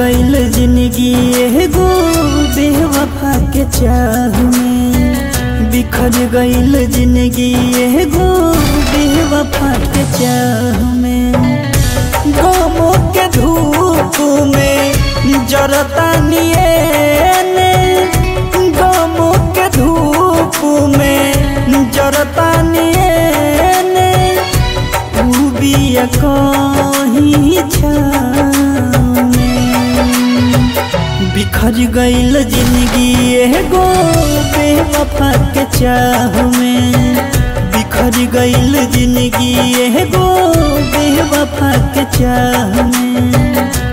गईल जिंदगी एगो बेवफा के चाह में बिखर गईल जिंदगी एगो बेवफा के चाह में गमों के धूप में जरता नियने गमों के धूप में जरता नियने उ बिया कहीं छाव में बिखर गईल जिंदगी एगो बेवफा के चाह में बिखर गईल जिंदगी एगो बेवफा के चाह में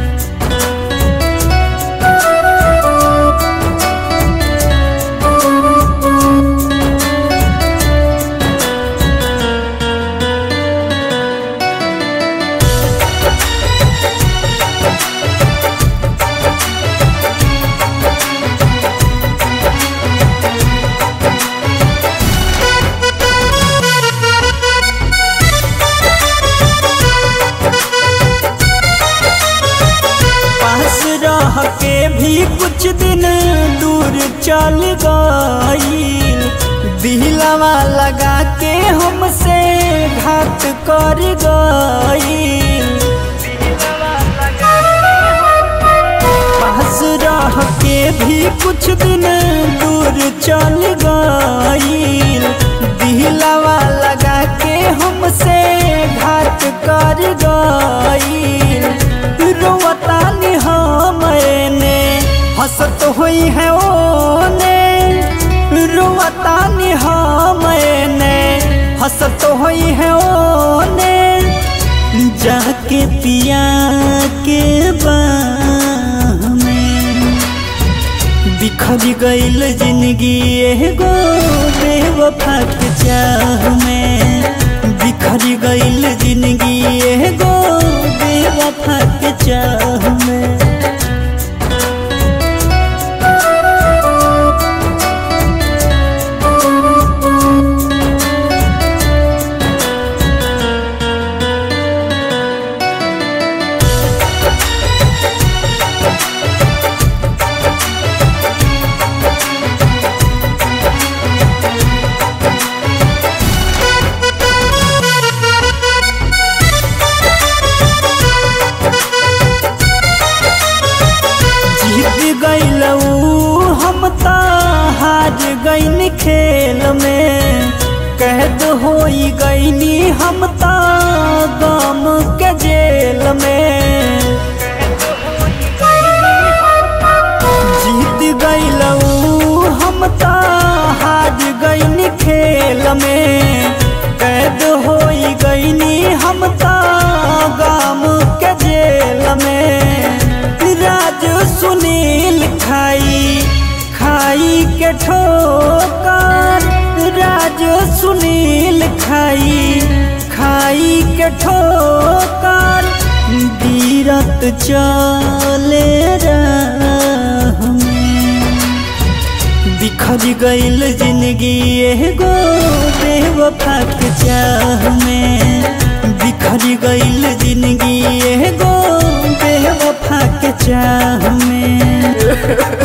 पास रह के भी कुछ दिन दूर चल गई दिलवा लगा के हमसे घात कर गई पास रह के भी कुछ दिन दूर चल गई दिलवा लगा के हमसे घात कर गई रोवता नि हमने हंसत हुई है ओने रोवता नि हमने हंसत हुई है ओने जाके पिया के बाह में बिखर गईल जिंदगी एगो बेवफा के चाह में बिखर गईल जिंदगी एगो बेवफा के चाह में जीत गईलऊ हम त हार गईन खेल में कैद होई गईनी हम त गम के जेल में जीत गईलऊ हम त हार गईन खेल में कैद होई गईनी हम त गम के जेल में राज सुनील खाई खाई के ठोकर राज सुनील खाई खाई के ठोकर बीरत चले राह में बिखर गईल जिंदगी एगो बेवफा के चाह में बिखर गईल जिंदगी एगो बेवफा के चाह में